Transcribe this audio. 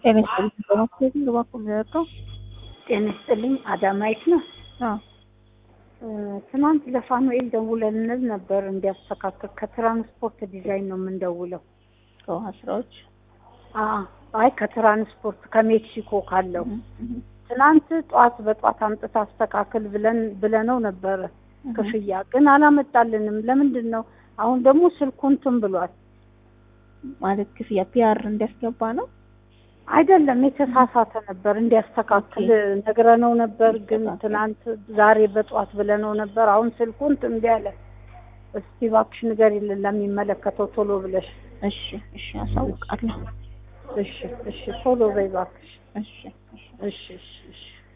ጤና ይስጥልኝ። በማክሰኞ እባክዎ የሚያደርገው ጤና ይስጥልኝ። አዳማይት ነው። አዎ ትናንት ለፋኑኤል ደውለንል ነበር እንዲያስተካክል። ከትራንስፖርት ዲዛይን ነው የምንደውለው። ከውሃ ስራዎች አዎ፣ አይ ከትራንስፖርት ከሜክሲኮ ካለው ትናንት ጠዋት በጠዋት አምጥታ አስተካክል ብለን ብለነው ነበረ። ክፍያ ግን አላመጣልንም። ለምንድን ነው? አሁን ደግሞ ስልኩ እንትን ብሏል። ማለት ክፍያ ፒአር እንዲያስገባ ነው። አይደለም የተሳሳተ ነበር እንዲያስተካክል ነግረነው ነበር። ግን ትናንት ዛሬ በጠዋት ብለነው ነበር። አሁን ስልኩ እንትን እምቢ አለ። እስቲ እባክሽ ንገሪልን ለሚመለከተው ቶሎ ብለሽ። እሺ እሺ፣ አሳውቃለሁ። እሺ እሺ፣ ቶሎ በይ እባክሽ። እሺ እሺ። እሺ እሺ እሺ